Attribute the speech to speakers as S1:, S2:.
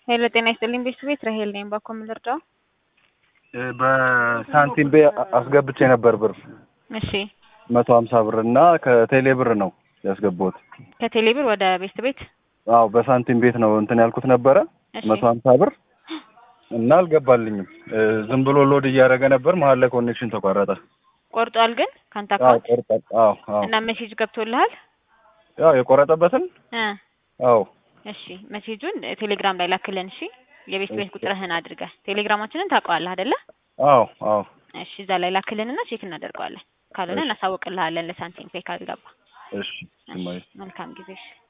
S1: ሄሎ ጤና ይስጥልኝ ቤት ራሄል ነኝ። ባኮ ምን ልርዳው?
S2: በሳንቲም ቤ አስገብቼ ነበር ብር
S1: እሺ
S2: መቶ ሀምሳ ብር እና ከቴሌ ብር ነው ያስገባሁት።
S1: ከቴሌ ብር ወደ ቤስት ቤት
S2: አዎ በሳንቲም ቤት ነው እንትን ያልኩት ነበረ
S1: እሺ
S2: መቶ ሀምሳ ብር እና አልገባልኝም። ዝም ብሎ ሎድ እያደረገ ነበር። መሀል ላይ ኮኔክሽን ተቋረጠ።
S1: ቆርጧል ግን ካንተ
S2: አዎ
S1: አካውንት
S2: ቆርጧል። አዎ አዎ
S1: እና ሜሴጅ ገብቶልሃል?
S2: ያው የቆረጠበትን
S1: እ
S2: አዎ
S1: እሺ ሜሴጁን ቴሌግራም ላይ ላክልን። እሺ የቤስት ቤት
S2: እሺ።
S1: ቁጥርህን አድርገህ ቴሌግራማችንን ታውቀዋለህ አይደለ?
S2: አዎ አዎ
S1: እሺ እዛ ላይ ላክልንና ቼክ እናደርገዋለን። ካልሆነ
S2: እሺ።
S1: እናሳውቅልሃለን ለሳንቲም ፔ ካልገባ።
S2: እሺ
S1: እሺ
S2: እማዬ
S1: መልካም ጊዜ። እሺ